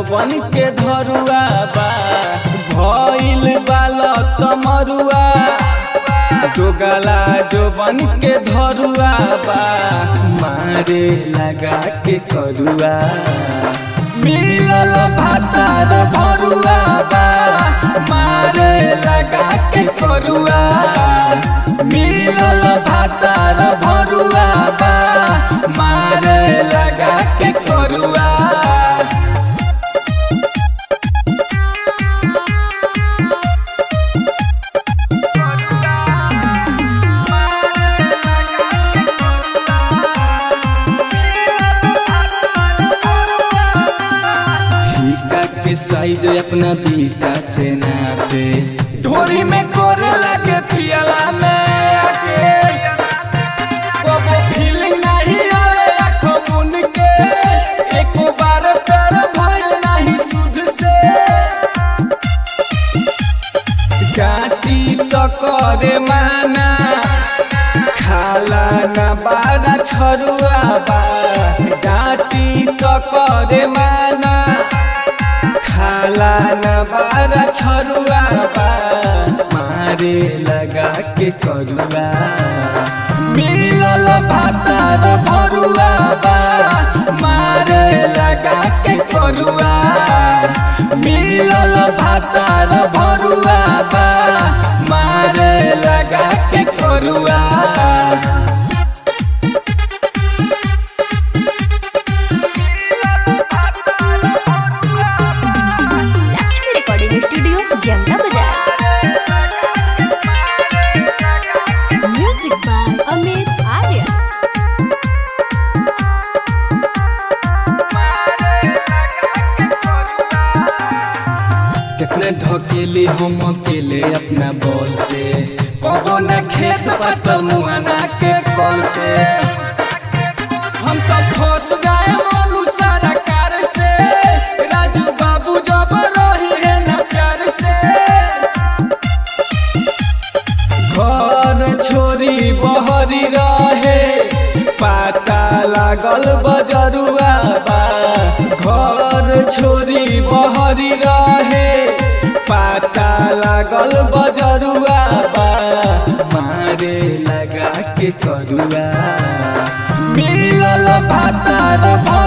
बन के धरुआ बा भइल बाल तमरुआ जोगला जो बन के धरुआ बा मारे लगा के करुआ मिलल भातार भरुआ बा मारे लगा के करुआ मिलल भातार भरुआ बा मारे लगा के करुआ फीका के साइज अपना बीता से नापे ढोरी में कोरे लगे पियला में आके कबो फीलिंग नहीं आवे आँखों मुन के एक बार प्यार भइल नहीं सुध से जाति तो करे माना खाला ना बारा छरुआ बा जाति तो करे माना खाला ना बारा छरुआ बा मारे लगा के करुआ मिलल भातार भरुआ बा मारे लगा के करुआ मिलल भातार भरुआ बा मारे लगा के करुआ लक्ष्मी रिकॉर्डिंग स्टूडियो जनता बाजार म्यूजिक बाय अमित आर्य कितने ढकेले हम अकेले अपना बॉल से कबो न खेत पत मुआना के कॉल से हम तो फंस गए मनु सारा कार से राजू बाबू जब रही है न प्यार से घर छोरी बहरी रहे पाता लागल बजरुआ बा घर छोरी बहरी रहे पाता लागल बजरुआ बा मारे लगा के करुआ मिलल भातार भरुआ